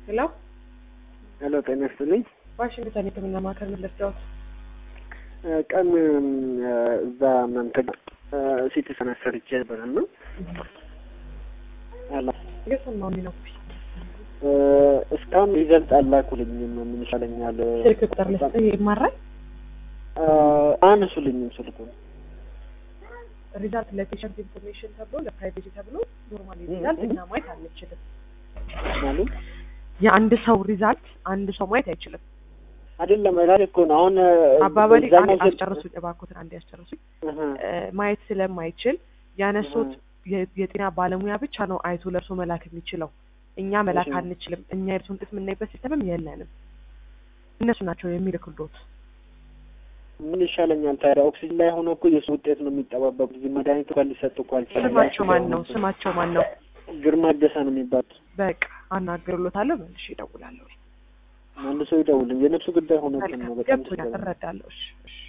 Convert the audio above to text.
ሄሎ ሄሎ ጤና ይስጥልኝ። ዋሽንግተን የሕክምና ማዕከል ምን ልርዳዎት? ቀን እዛ እናንተ ጋር ሲቲ ስካን ሰርቼ ነበር እና አላ እየሰማሁኝ ነው። እስካሁን ሪዘልት አላኩልኝም። ምን ይሻለኛል? ስልክ ቁጥር ልስጥህ ይማራል። አነሱልኝም ስልኩን ሪዛልት ለፔሸንት ኢንፎርሜሽን ተብሎ ለፕራይቬሲ ተብሎ ኖርማል ሪዛልት እኛ ማየት አንችልም። ማለት የአንድ ሰው ሪዛልት አንድ ሰው ማየት አይችልም። አይደለም ራሴ እኮ ነው አሁን አባባሌ እዛኛው አንዴ ስልክ- አስጨርሱኝ እባክዎትን፣ አንዴ አስጨርሱኝ። እህ፣ እ፣ ማየት ስለማይችል ያነሱት የ- የጤና ባለሙያ ብቻ ነው አይቶ ለእርሶ መላክ የሚችለው። እኛ መላክ እሺ። አንችልም። እኛ የእርሱን ውጤት የምናይበት ሲስተምም የለንም። እነሱ ናቸው የሚልክሎት። ምን ይሻለኛል ታዲያ? ኦክሲጅን ላይ ሆኖ እኮ የሱ ውጤት ነው የሚጠባበቁት። እዚህ መድኃኒት እንኳን ሊሰጥ እኮ አልቻለም። ስማቸው ማን ነው? ስማቸው ማን ነው? ግርማ ደሳ ነው የሚባሉት። በቃ አናግርሎታለሁ። መልሼ እደውላለሁ። መልሶ ይደውልኝ። የነፍሱ ጉዳይ ሆኖ ነው መልካም በጣም ገብቶኛል፣ እረዳለሁ። እሺ እሺ